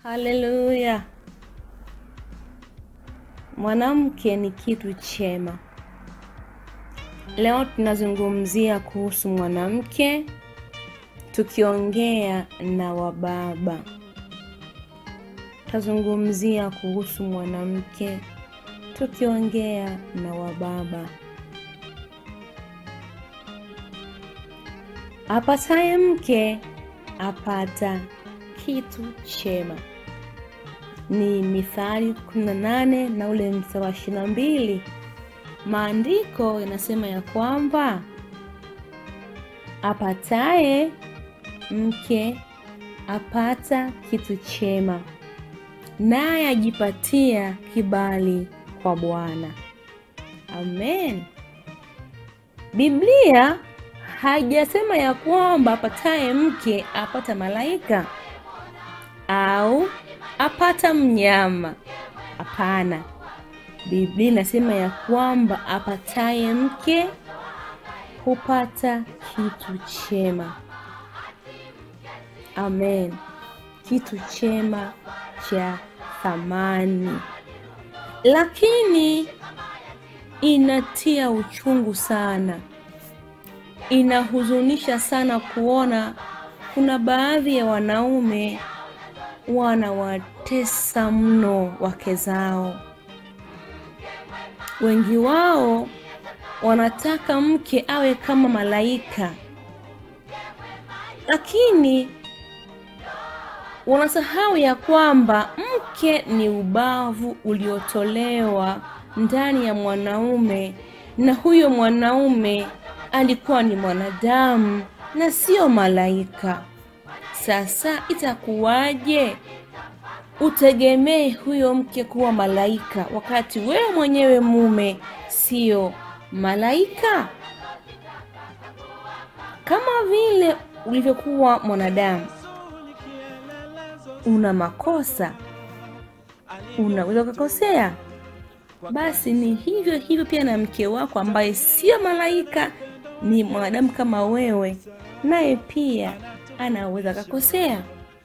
Haleluya! Mwanamke ni kitu chema. Leo tunazungumzia kuhusu mwanamke, tukiongea na wababa. Tutazungumzia kuhusu mwanamke, tukiongea na wababa. Apataye mke apata kitu chema, ni Mithali 18 na ule mstari wa 22. Maandiko yanasema ya kwamba apataye mke apata kitu chema, naye ajipatia kibali kwa Bwana. Amen. Biblia haijasema ya kwamba apataye mke apata malaika au apata mnyama. Hapana, Biblia inasema ya kwamba apataye mke hupata kitu chema. Amen, kitu chema cha thamani, lakini inatia uchungu sana, inahuzunisha sana kuona kuna baadhi ya wanaume wanawatesa mno wake zao. Wengi wao wanataka mke awe kama malaika, lakini wanasahau ya kwamba mke ni ubavu uliotolewa ndani ya mwanaume, na huyo mwanaume alikuwa ni mwanadamu na sio malaika. Sasa itakuwaje utegemee huyo mke kuwa malaika wakati wewe mwenyewe mume sio malaika? Kama vile ulivyokuwa mwanadamu, una makosa, unaweza ukakosea, basi ni hivyo hivyo pia na mke wako ambaye sio malaika, ni mwanadamu kama wewe, naye pia anaweza akakosea.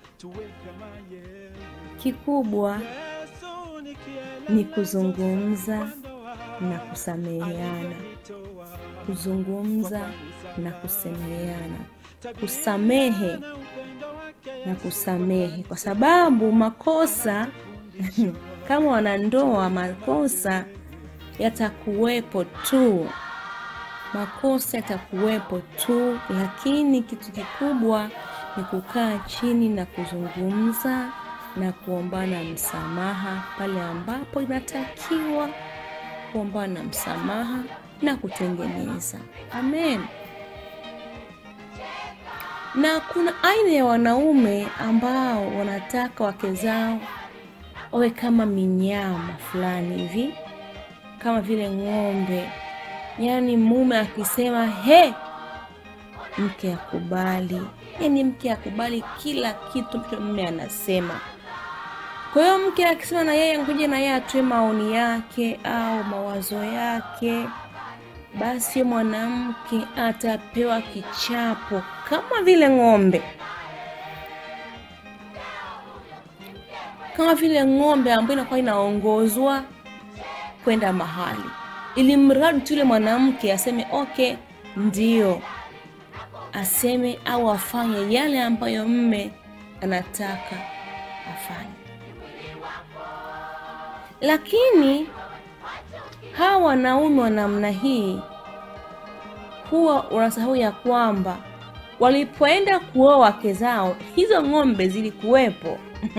Kikubwa ni kuzungumza na kusameheana, kuzungumza na kusameheana, kusamehe na kusamehe, kwa sababu makosa kama wanandoa, makosa yatakuwepo tu, makosa yatakuwepo tu, lakini kitu kikubwa ni kukaa chini na kuzungumza na kuombana msamaha pale ambapo inatakiwa kuombana msamaha na kutengeneza. Amen. Na kuna aina ya wanaume ambao wanataka wake zao wawe kama minyama fulani hivi, kama vile ng'ombe. Yaani mume akisema he, mke akubali, yaani mke akubali kila kitu mtu mume anasema. Kwa hiyo mke akisema na yeye ngoja na yeye atoe maoni yake au mawazo yake, basi mwanamke atapewa kichapo kama vile ng'ombe, kama vile ng'ombe ambayo inakuwa inaongozwa kwenda mahali, ili mradi tu yule mwanamke aseme okay, ndio aseme au afanye yale ambayo mme anataka afanye. Lakini hawa wanaume wa namna hii huwa wanasahau ya kwamba walipoenda kuoa wake zao, hizo ng'ombe zilikuwepo.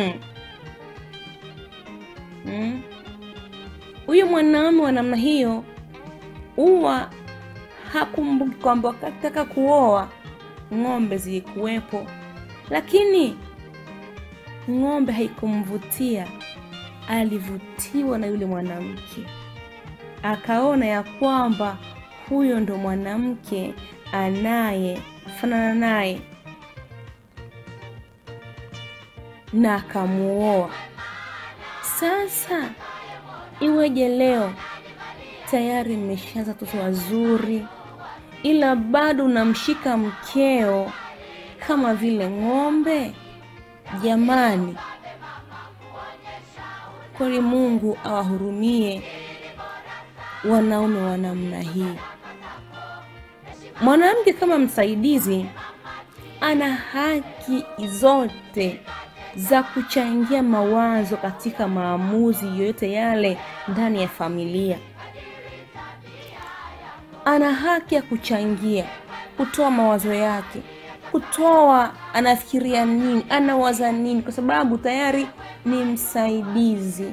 Huyo hmm, mwanaume wa namna hiyo huwa hakumbuki kwamba wakataka kuoa ng'ombe zilikuwepo, lakini ng'ombe haikumvutia. Alivutiwa na yule mwanamke, akaona ya kwamba huyo ndo mwanamke anayefanana naye, na akamuoa. Sasa iweje leo tayari mmeshaanza watoto wazuri, ila bado unamshika mkeo kama vile ng'ombe? Jamani, kweli Mungu awahurumie wanaume wa namna hii. Mwanamke kama msaidizi ana haki zote za kuchangia mawazo katika maamuzi yoyote yale ndani ya familia. Ana haki ya kuchangia, kutoa mawazo yake, kutoa anafikiria nini, anawaza nini, kwa sababu tayari ni msaidizi.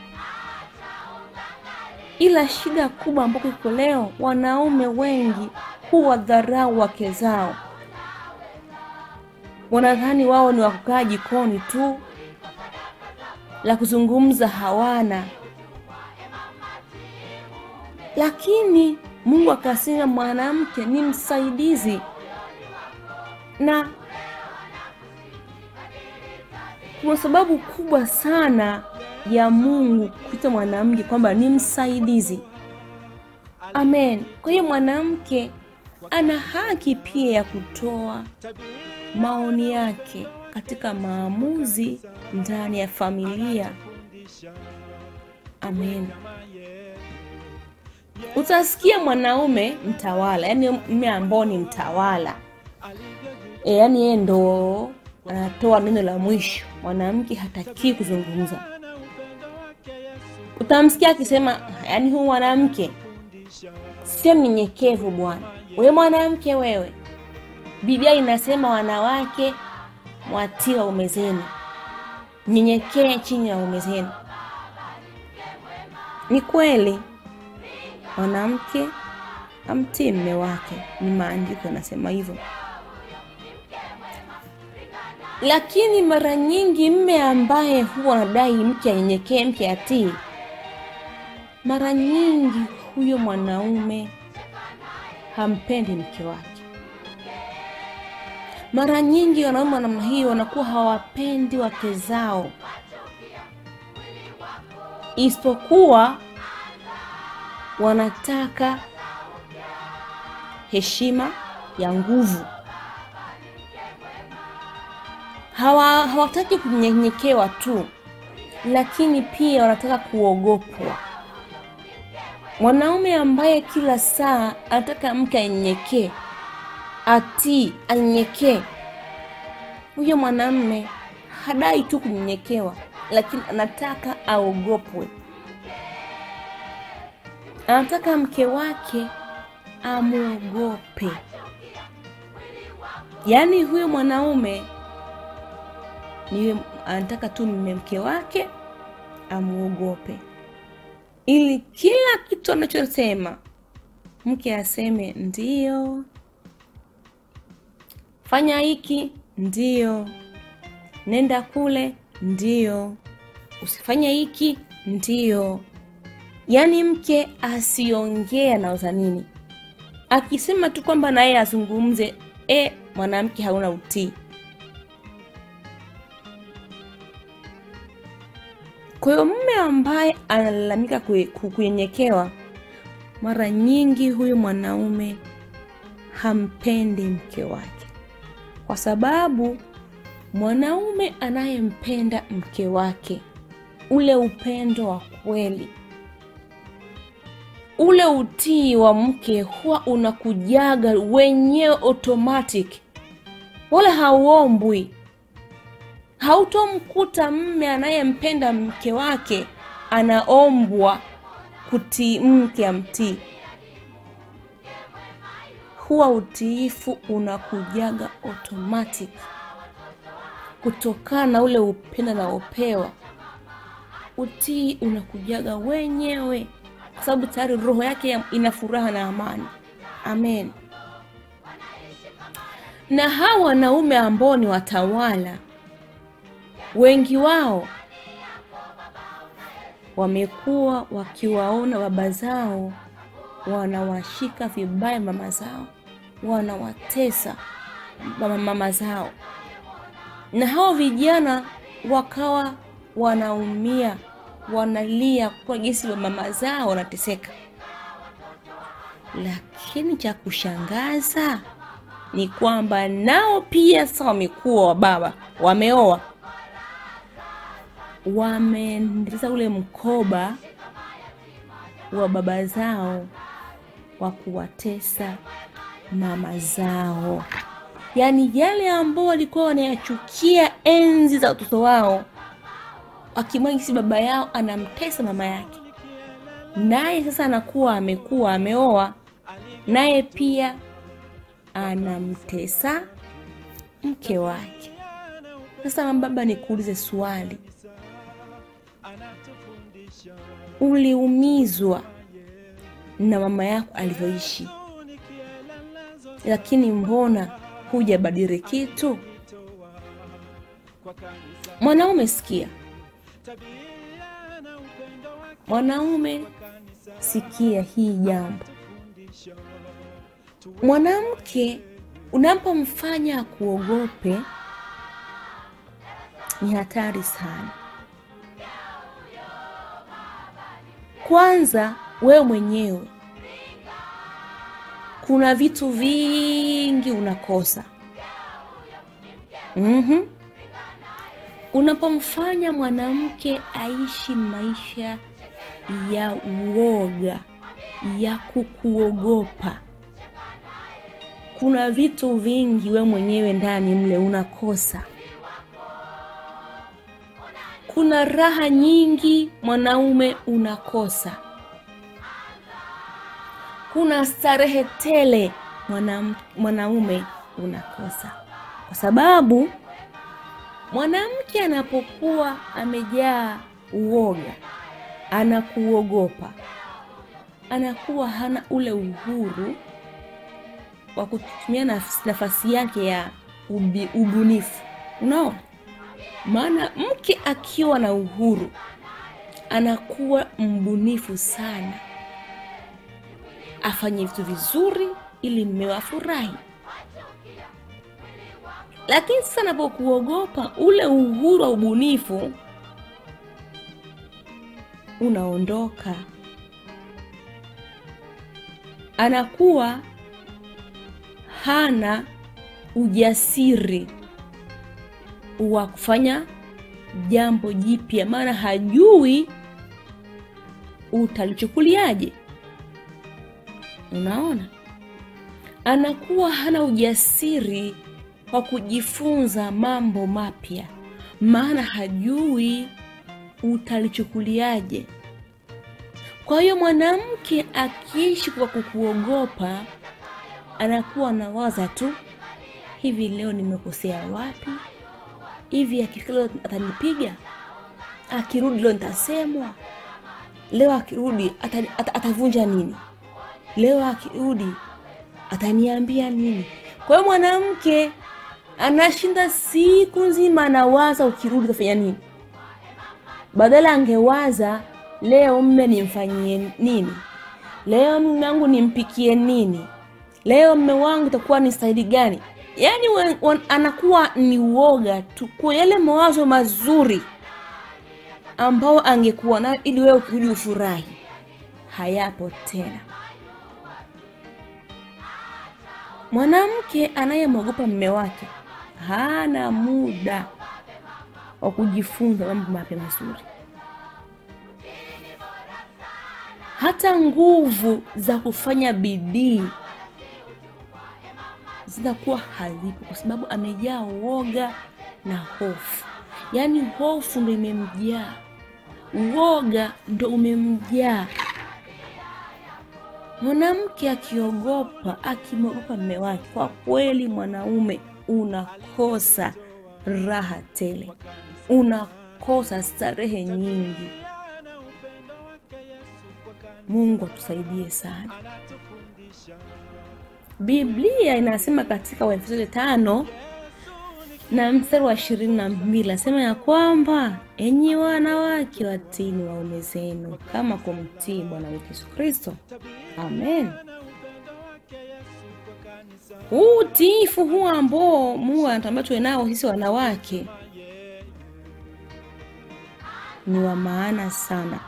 Ila shida kubwa ambayo iko leo, wanaume wengi huwadharau wake zao, wanadhani wao ni wakukaa jikoni tu, la kuzungumza hawana. Lakini Mungu akasema mwanamke ni msaidizi, na kuna sababu kubwa sana ya Mungu kuita mwanamke kwamba ni msaidizi. Amen. Kwa hiyo mwanamke ana haki pia ya kutoa maoni yake katika maamuzi ndani ya familia. Amen. Utasikia mwanaume mtawala, yaani mume ambao ni mtawala e, yaani yeye ndo anatoa neno la mwisho, mwanamke hatakii kuzungumza. Utamsikia akisema, yaani huu mwanamke sio mnyenyekevu bwana. Wewe mwanamke wewe, Biblia inasema wanawake mwatii waume zenu, nyenyekee chini ya waume zenu. Ni kweli mwanamke amtii mme wake, ni maandiko yanasema hivyo. Lakini mara nyingi mme ambaye huwa anadai mke anyenyekee, mke atii, mara nyingi huyo mwanaume hampendi mke wake. Mara nyingi wanaume wa namna hii wanakuwa hawapendi wake zao, isipokuwa wanataka heshima ya nguvu. Hawa hawataki kunyenyekewa tu, lakini pia wanataka kuogopwa. Mwanaume ambaye kila saa anataka mke anyenyekee, atii, anyenyekee, huyo mwanamume hadai tu kunyenyekewa, lakini anataka aogopwe. Anataka mke wake amwogope. Yaani huyo mwanaume ni anataka tu mme mke wake amwogope, ili kila kitu anachosema mke aseme ndiyo, fanya hiki ndiyo, nenda kule ndiyo, usifanye hiki ndiyo. Yaani mke asiongee anauza nini, akisema tu kwamba naye azungumze, e, mwanamke hauna utii. Kwa hiyo mume ambaye analalamika kunyenyekewa, mara nyingi huyu mwanaume hampendi mke wake, kwa sababu mwanaume anayempenda mke wake, ule upendo wa kweli, ule utii wa mke huwa unakujaga wenyewe automatic, wala hauombwi. Hautomkuta mme anayempenda mke wake anaombwa kutii mke amtii. Huwa utiifu unakujaga automatic kutokana na ule upendo anaopewa. Utii unakujaga wenyewe, kwa sababu tayari roho yake ina furaha na amani. Amen. Na hawa wanaume ambao ni watawala wengi wao wamekuwa wakiwaona baba zao wanawashika vibaya mama zao, wanawatesa mama zao, na hao vijana wakawa wanaumia, wanalia kwa jinsi mama zao wanateseka. Lakini cha kushangaza ni kwamba nao pia sasa wamekuwa wababa, wameoa wameendeleza ule mkoba wa baba zao wa kuwatesa mama zao, yaani yale ambao walikuwa wanayachukia enzi za watoto wao, wakimwagisi baba yao anamtesa mama yake, naye sasa anakuwa amekuwa ameoa, naye pia anamtesa mke wake. Sasa baba, nikuulize swali, uliumizwa na mama yako alivyoishi, lakini mbona hujabadili kitu? Mwanaume sikia, mwanaume sikia hii jambo. Mwanamke unapomfanya akuogope ni hatari sana. Kwanza wewe mwenyewe kuna vitu vingi unakosa. mm-hmm. Unapomfanya mwanamke aishi maisha ya uoga, ya kukuogopa, kuna vitu vingi we mwenyewe ndani mle unakosa. Kuna raha nyingi mwanaume unakosa. Kuna starehe tele mwana, mwanaume unakosa, kwa sababu mwanamke anapokuwa amejaa uoga, anakuogopa, anakuwa hana ule uhuru wa kutumia nafasi yake ya ubi, ubunifu. Unaona, maana mke akiwa na uhuru anakuwa mbunifu sana, afanye vitu vizuri ili mmewe afurahi. Lakini sasa anapokuogopa, ule uhuru wa ubunifu unaondoka, anakuwa hana ujasiri wa kufanya jambo jipya, maana hajui utalichukuliaje. Unaona, anakuwa hana ujasiri wa kujifunza mambo mapya, maana hajui utalichukuliaje. Kwa hiyo mwanamke akiishi kwa kukuogopa, anakuwa anawaza tu, hivi leo nimekosea wapi? Hivi akifika leo atanipiga? Akirudi leo nitasemwa? Leo akirudi atani, at, atavunja nini? Leo akirudi ataniambia nini? Kwa hiyo mwanamke anashinda siku nzima anawaza, ukirudi utafanya nini? Badala angewaza leo mme nimfanyie nini, leo mme wangu nimpikie nini, leo mme wangu itakuwa ni staili gani? Yaani wan, wan, anakuwa ni uoga tu kwa yale mawazo mazuri ambao angekuwa nayo ili wewe ukirudi ufurahi, hayapo tena. Mwanamke anayemwogopa mme wake hana muda wa kujifunza mambo mapya mazuri, hata nguvu za kufanya bidii zinakuwa hazipo, kwa sababu amejaa uoga na hofu. Yaani hofu ndo imemjaa, uoga ndo umemjaa. Mwanamke akiogopa, akimwogopa mme wake, kwa kweli mwanaume unakosa raha tele, unakosa starehe nyingi. Mungu atusaidie sana. Biblia inasema katika Waefeso tano na mstari wa ishirini na mbili nasema ya kwamba enyi wanawake watini waume zenu kama kumtii Bwana wetu Yesu Kristo. Amen. Huu utiifu huu ambao Mungu anatambia tuwe nao sisi wanawake ni wa maana sana,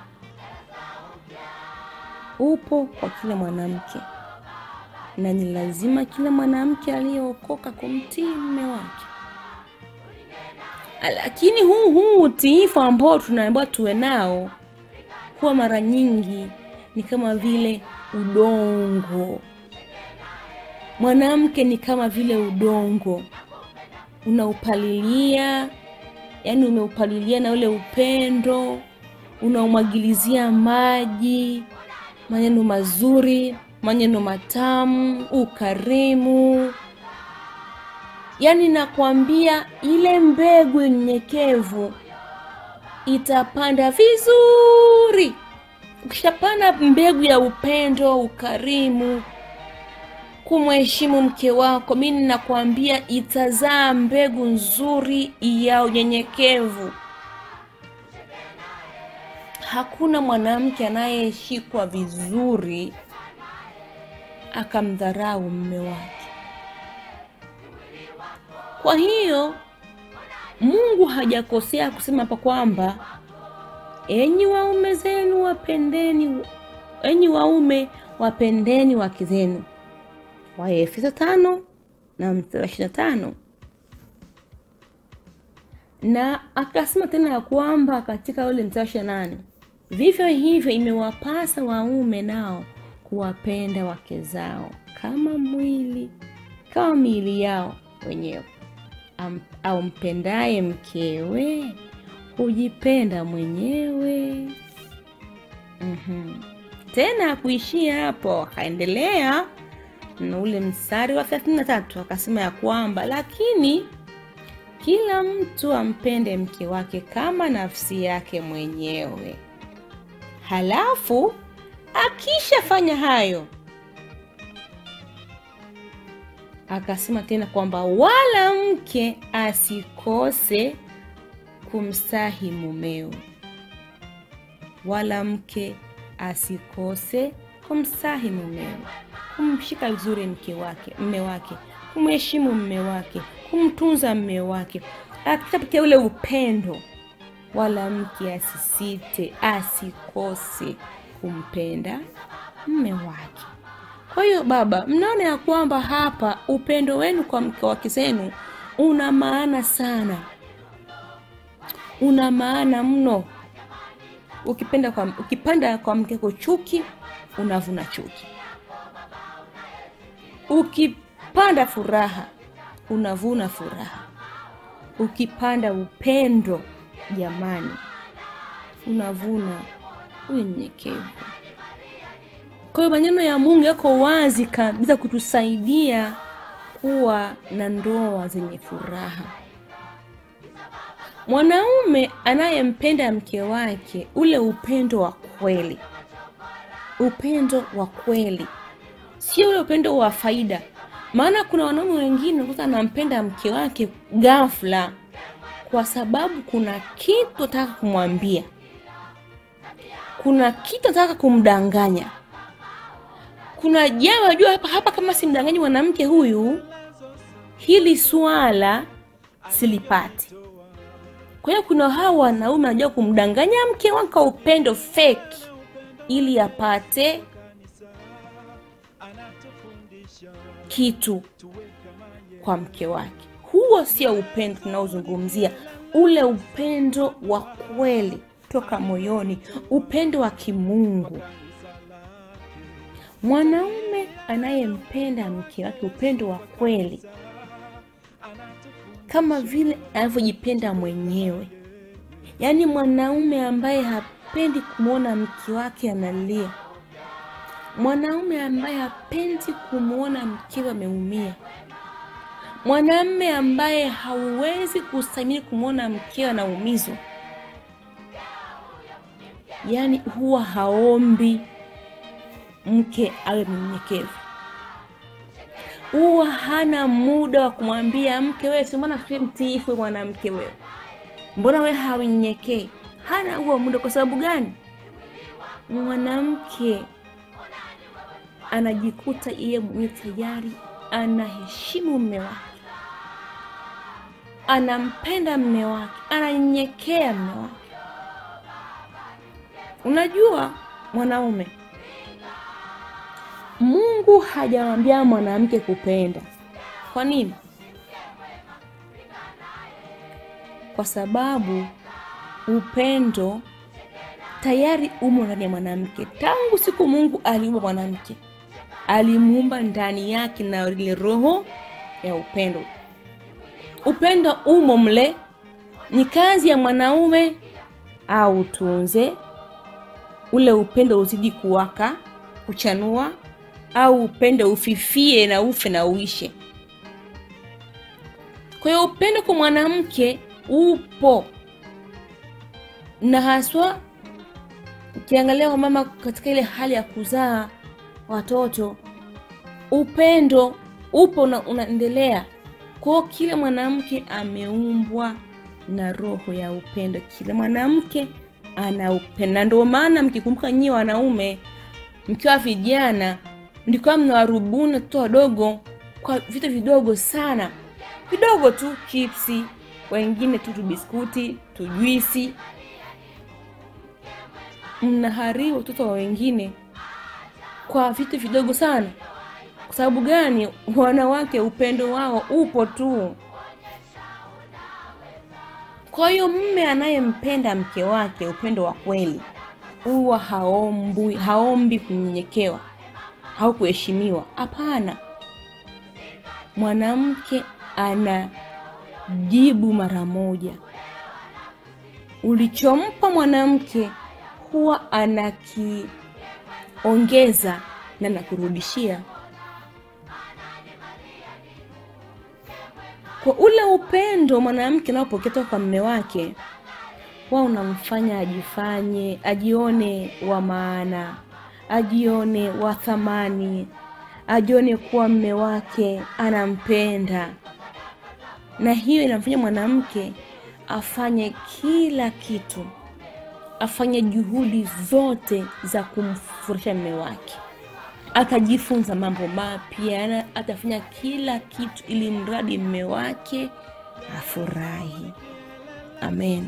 upo kwa kila mwanamke na ni lazima kila mwanamke aliyeokoka kumtii mume wake. lakini huu huu utiifu ambao tunaambiwa tuwe nao huwa mara nyingi ni kama vile udongo. Mwanamke ni kama vile udongo, unaupalilia, yani umeupalilia na ule upendo, unaumwagilizia maji, maneno mazuri, maneno matamu, ukarimu. Yaani nakwambia ile mbegu nyenyekevu itapanda vizuri. Ukishapanda mbegu ya upendo, ukarimu, kumheshimu mke wako, mimi nakwambia itazaa mbegu nzuri ya unyenyekevu. Hakuna mwanamke anayeshikwa vizuri akamdharau mume wake. Kwa hiyo Mungu hajakosea kusema hapa kwamba enyi waume zenu wapendeni, enyi waume wapendeni wake zenu, Waefeso tano na mstari wa ishirini na tano na akasema tena ya kwamba katika ule mstari wa ishirini na nane vivyo hivyo imewapasa waume nao kuwapenda wake zao kama mwili kama miili yao wenyewe. Am- Ampendaye mkewe hujipenda mwenyewe. Mhm. Tena kuishia hapo, akaendelea na ule mstari wa thelathini na tatu akasema ya kwamba lakini kila mtu ampende mke wake kama nafsi yake mwenyewe. Halafu akishafanya hayo, akasema tena kwamba wala mke asikose kumstahi mumewe, wala mke asikose kumstahi mumewe, kumshika vizuri mke wake, mme wake, kumheshimu mme wake, kumtunza mme wake, akitapitia ule upendo, wala mke asisite, asikose kumpenda mme wake. Kwa hiyo baba, mnaona ya kwamba hapa upendo wenu kwa mke wake zenu una maana sana, una maana mno. Ukipenda kwa, ukipanda kwa mke wako chuki, unavuna chuki. Ukipanda furaha, unavuna furaha. Ukipanda upendo, jamani, unavuna unyenyekevu. Kwa hiyo maneno ya Mungu yako wazi kabisa kutusaidia kuwa na ndoa zenye furaha. Mwanaume anayempenda mke wake, ule upendo wa kweli, upendo wa kweli, sio ule upendo wa faida. Maana kuna wanaume wengine kuta anampenda mke wake ghafla, kwa sababu kuna kitu ataka kumwambia, kuna kitu ataka kumdanganya kuna jambo najua hapa hapa, kama simdanganyi mwanamke huyu, hili swala silipati. Kwa hiyo kuna hawa wanaume wanajua kumdanganya mke wake kwa upendo fake, ili apate kitu kwa mke wake. Huo sio upendo tunaozungumzia, ule upendo wa kweli toka moyoni, upendo wa kimungu. Mwanaume anayempenda mke wake upendo wa kweli, kama vile anavyojipenda mwenyewe, yaani mwanaume ambaye hapendi kumwona mke wake analia, mwanaume ambaye hapendi kumwona mkewe ameumia, mwanamume ambaye hauwezi kustahimili kumwona mkewe anaumizwa, yaani huwa haombi mke awe mnyenyekevu. Huwa hana muda wa kumwambia mke, wewe si mbona si mtiifu mwanamke wewe, mbona wewe haunyenyekei? Hana huo muda. Kwa sababu gani? Mwanamke anajikuta yeye mwenyewe tayari anaheshimu mme wake, anampenda mme wake, ananyenyekea mme wake. Unajua mwanaume Mungu hajamwambia mwanamke kupenda. Kwa nini? kwa sababu upendo tayari umo ndani ya mwanamke tangu siku mungu aliumba mwanamke alimuumba ndani yake na ile roho ya upendo upendo umo mle ni kazi ya mwanaume au tunze ule upendo uzidi kuwaka kuchanua au upendo ufifie na ufe na uishe kwa hiyo upendo kwa mwanamke upo na haswa ukiangalia wamama katika ile hali ya kuzaa watoto upendo upo na unaendelea kwao kila mwanamke ameumbwa na roho ya upendo kila mwanamke ana upendo na ndio maana mkikumbuka nyie wanaume mkiwa vijana mlikuwa mnawarubuni watoto wadogo kwa vitu vidogo sana vidogo tu chipsi wengine tu tubiskuti tujuisi mnaharibu watoto wa wengine kwa vitu vidogo sana kwa sababu gani wanawake upendo wao upo tu kwa hiyo mme anayempenda mke wake upendo wa kweli huwa haombi, haombi kunyenyekewa au kuheshimiwa hapana mwanamke anajibu mara moja ulichompa mwanamke huwa anakiongeza na nakurudishia kwa ule upendo mwanamke anaopokea toka kwa mme wake wa unamfanya ajifanye ajione wa maana ajione wa thamani ajione kuwa mme wake anampenda na hiyo inamfanya mwanamke afanye kila kitu afanye juhudi zote za kumfurahisha mme wake atajifunza mambo mapya na atafanya kila kitu ili mradi mme wake afurahi amen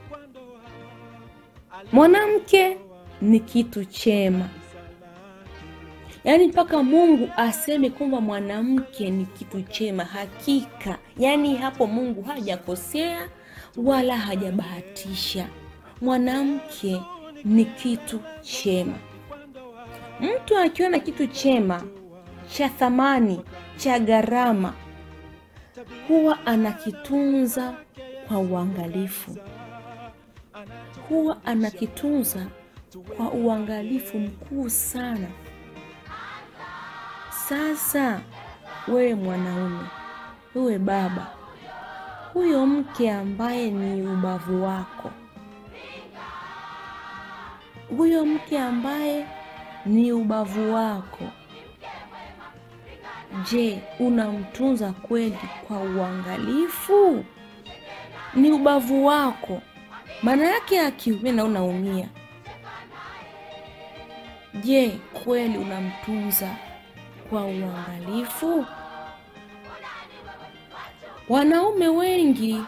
mwanamke ni kitu chema yaani mpaka mungu aseme kwamba mwanamke ni kitu chema hakika yaani hapo mungu hajakosea wala hajabahatisha mwanamke ni kitu chema mtu akiona kitu chema cha thamani cha gharama huwa anakitunza kwa uangalifu huwa anakitunza kwa uangalifu mkuu sana sasa wewe mwanaume wewe baba huyo mke ambaye ni ubavu wako huyo mke ambaye ni ubavu wako je unamtunza kweli kwa uangalifu ni ubavu wako maana yake akiumia na unaumia je kweli unamtunza kwa uangalifu wanaume wengi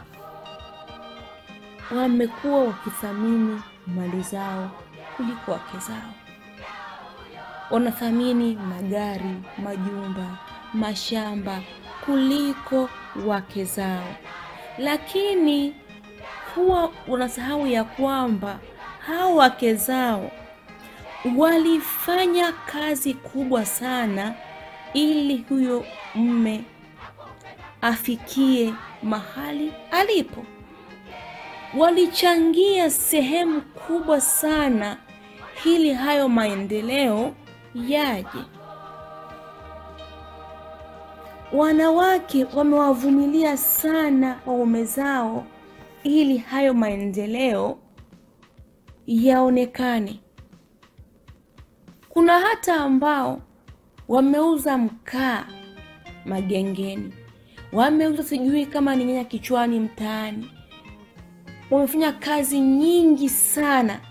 wamekuwa wakithamini mali zao kuliko wake zao wanathamini magari majumba mashamba kuliko wake zao lakini huwa unasahau ya kwamba hao wake zao walifanya kazi kubwa sana ili huyo mme afikie mahali alipo walichangia sehemu kubwa sana ili hayo maendeleo yaje wanawake wamewavumilia sana waume zao ili hayo maendeleo yaonekane kuna hata ambao wameuza mkaa magengeni wameuza sijui kama ni nyanya kichwani mtaani wamefanya kazi nyingi sana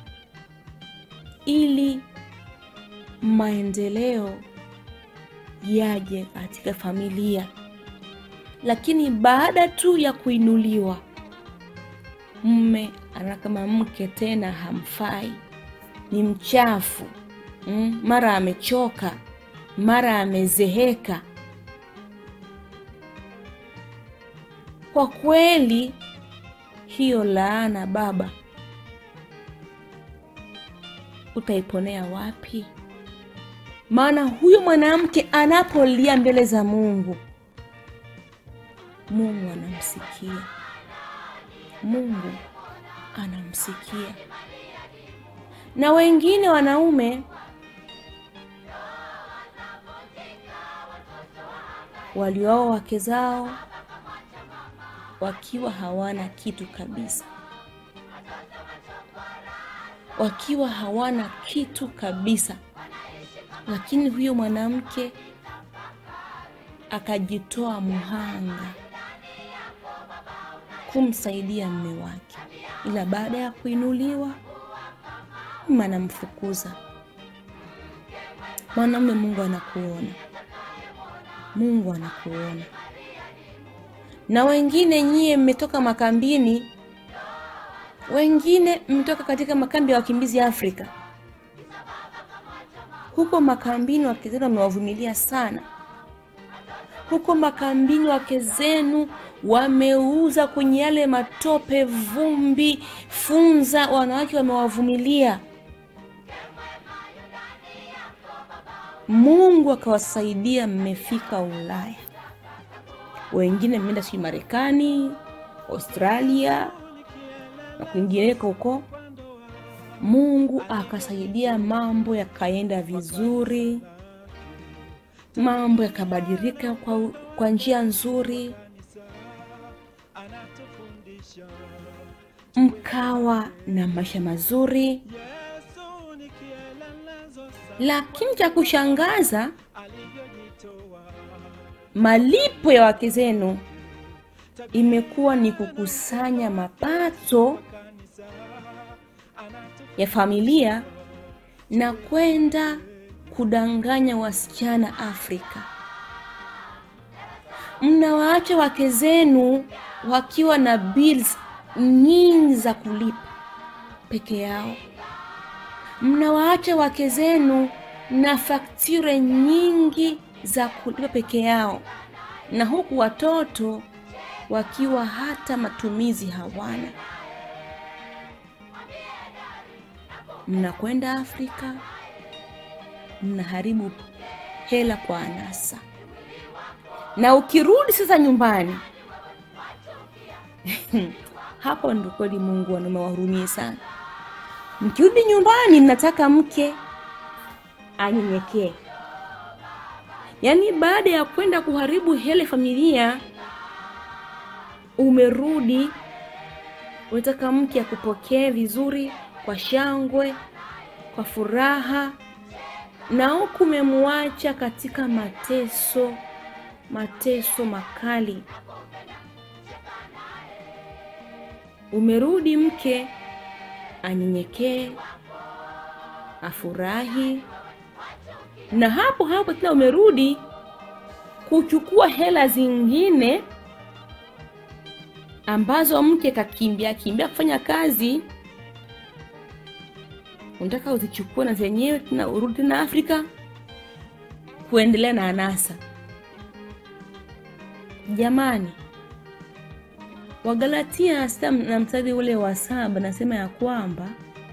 ili maendeleo yaje katika familia lakini baada tu ya kuinuliwa mme ana kama mke tena hamfai ni mchafu mm, mara amechoka mara amezeheka kwa kweli hiyo laana baba utaiponea wapi maana huyu mwanamke anapolia mbele za mungu mungu anamsikia mungu anamsikia na wengine wanaume walioa wake zao wakiwa hawana kitu kabisa wakiwa hawana kitu kabisa lakini huyo mwanamke akajitoa muhanga kumsaidia mme wake ila baada ya kuinuliwa mume anamfukuza mwanamume mungu anakuona mungu anakuona na wengine nyie mmetoka makambini wengine mmetoka katika makambi ya wakimbizi afrika huko makambini wake zenu wamewavumilia sana huko makambini wake zenu wameuza kwenye yale matope vumbi funza wanawake wamewavumilia mungu akawasaidia mmefika ulaya wengine mmeenda sijui marekani australia na kwingineko huko mungu akasaidia mambo yakaenda vizuri mambo yakabadilika kwa, kwa njia nzuri mkawa na maisha mazuri lakini cha kushangaza malipo ya wake zenu imekuwa ni kukusanya mapato ya familia na kwenda kudanganya wasichana Afrika. Mnawaacha wake zenu wakiwa na bills nyingi za kulipa peke yao. Mnawaacha wake zenu na fakture nyingi za kulipa peke yao, na huku watoto wakiwa hata matumizi hawana. Mnakwenda Afrika, mnaharibu hela kwa anasa, na ukirudi sasa nyumbani hapo ndo kweli Mungu anamewahurumie sana. Mkirudi nyumbani, mnataka mke anyenyekee. Yaani, baada ya kwenda kuharibu hele familia, umerudi unataka mke akupokee vizuri, kwa shangwe, kwa furaha, na huku umemwacha katika mateso, mateso makali. Umerudi mke anyenyekee, afurahi, na hapo hapo tena umerudi kuchukua hela zingine ambazo mke kakimbia kimbia kufanya kazi, unataka uzichukue na zenyewe tena urudi tena Afrika kuendelea na anasa. Jamani, Wagalatia sita na mstari ule wa saba nasema ya kwamba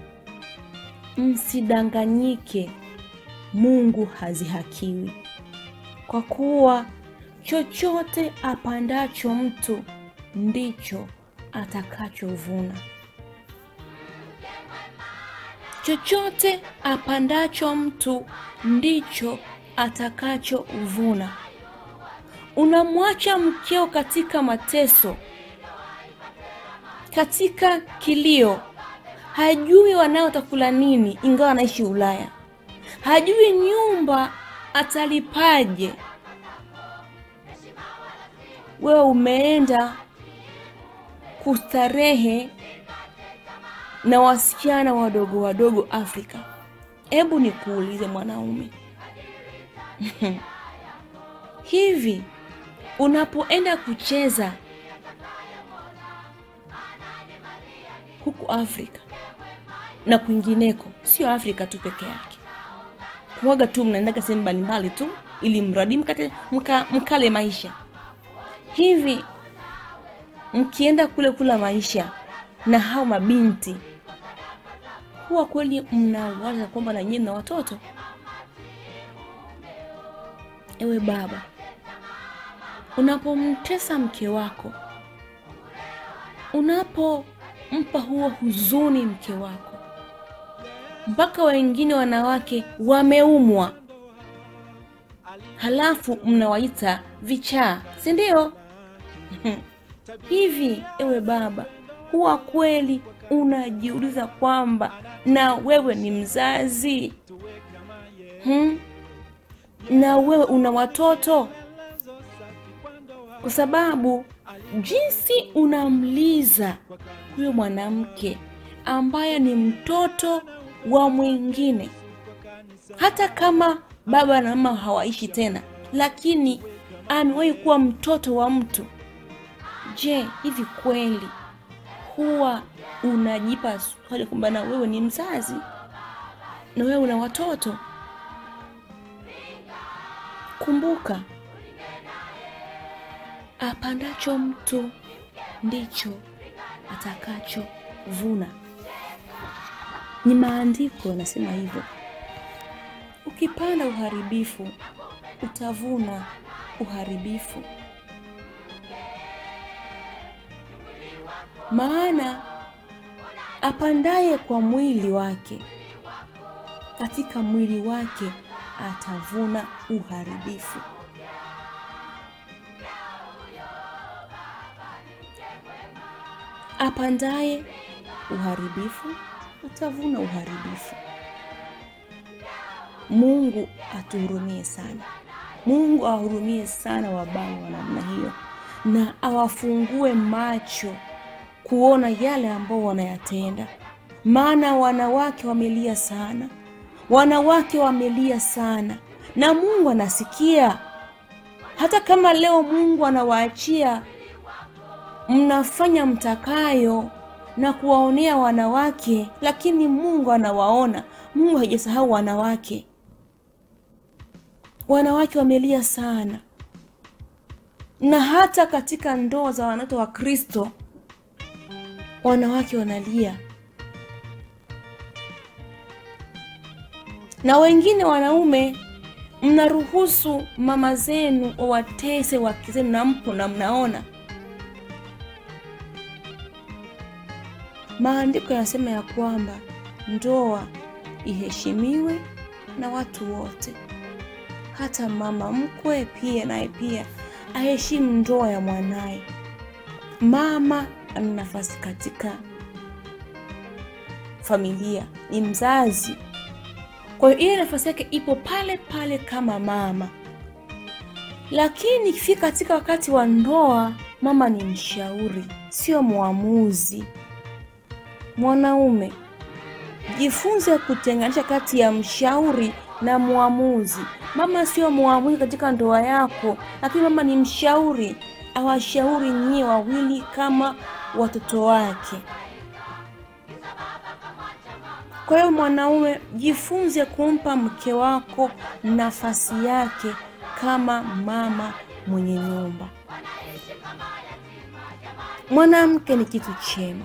msidanganyike, Mungu hazihakiwi, kwa kuwa chochote apandacho mtu ndicho atakachovuna. Chochote apandacho mtu ndicho atakachovuna. Unamwacha mkeo katika mateso, katika kilio, hajui wanao watakula nini, ingawa anaishi Ulaya, hajui nyumba atalipaje. Wewe umeenda kustarehe na wasichana wadogo wadogo Afrika. Hebu nikuulize mwanaume, hivi unapoenda kucheza huku Afrika na kwingineko, sio Afrika tu peke yake, kuwaga tu mnaendaga sehemu mbalimbali tu ili mradi mkate mka, mkale maisha hivi mkienda kule kula maisha na hao mabinti, huwa kweli mnawaza kwamba na nyinyi mna watoto? Ewe baba, unapomtesa mke wako, unapompa huo huzuni mke wako, mpaka wengine wanawake wameumwa, halafu mnawaita vichaa, si ndio? Hivi ewe baba, huwa kweli unajiuliza kwamba na wewe ni mzazi hmm? na wewe una watoto? Kwa sababu jinsi unamliza huyo mwanamke ambaye ni mtoto wa mwingine, hata kama baba na mama hawaishi tena, lakini amewahi kuwa mtoto wa mtu. Je, hivi kweli huwa unajipa swali kwamba na wewe ni mzazi na wewe una watoto? Kumbuka, apandacho mtu ndicho atakachovuna. Ni maandiko yanasema hivyo. Ukipanda uharibifu utavuna uharibifu. Maana apandaye kwa mwili wake, katika mwili wake atavuna uharibifu. Apandaye uharibifu atavuna uharibifu. Mungu atuhurumie sana. Mungu awahurumie sana wabaya wa namna hiyo, na awafungue macho kuona yale ambao wanayatenda. Maana wanawake wamelia sana, wanawake wamelia sana, na Mungu anasikia. Hata kama leo Mungu anawaachia mnafanya mtakayo na kuwaonea wanawake, lakini Mungu anawaona. Mungu hajasahau wanawake. Wanawake wamelia sana, na hata katika ndoa za wanawake wa Kristo wanawake wanalia, na wengine wanaume mnaruhusu mama zenu wawatese wake zenu, na mpo na mnaona. Maandiko yanasema ya kwamba ndoa iheshimiwe na watu wote, hata mama mkwe pia naye pia aheshimu ndoa ya mwanaye. Mama ana nafasi katika familia, ni mzazi. Kwa hiyo ile nafasi yake ipo pale pale kama mama, lakini ikifika katika wakati wa ndoa, mama ni mshauri, sio mwamuzi. Mwanaume, jifunze kutenganisha kati ya mshauri na mwamuzi. Mama sio mwamuzi katika ndoa yako, lakini mama ni mshauri, awashauri nyie wawili kama watoto wake. Kwa hiyo mwanaume, jifunze kumpa mke wako nafasi yake kama mama mwenye nyumba. Mwanamke ni kitu chema,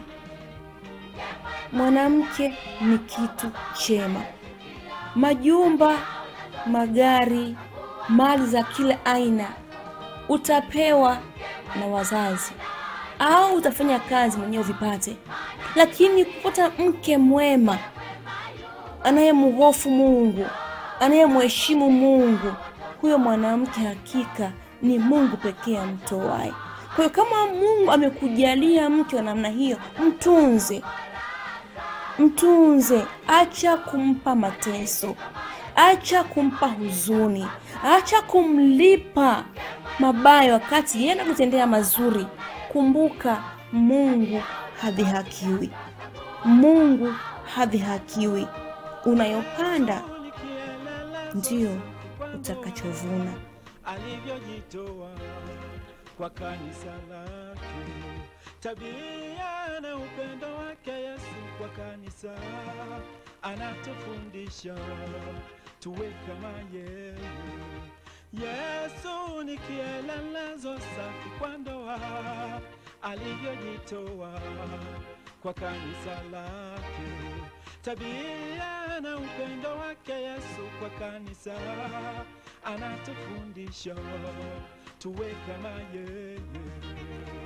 mwanamke ni kitu chema. Majumba, magari, mali za kila aina utapewa na wazazi au utafanya kazi mwenyewe vipate, lakini kupata mke mwema anayemhofu Mungu, anayemheshimu Mungu, huyo mwanamke hakika ni Mungu pekee amtoaye. Kwa hiyo kama Mungu amekujalia mke wa namna hiyo, mtunze, mtunze. Acha kumpa mateso, acha kumpa huzuni, acha kumlipa mabaya wakati yeye anakutendea mazuri. Kumbuka, Mungu hadhihakiwi, Mungu hadhihakiwi. Unayopanda ndiyo utakachovuna. alivyojitoa kwa kanisa lake, tabia na upendo wake Yesu kwa kanisa, anatufundisha tuwe kama yeye. Yesu ni kielelezo safi kwa ndoa, alivyojitoa kwa kanisa lake, tabia na upendo wake Yesu kwa kanisa, anatufundisha tuwe kama yeye.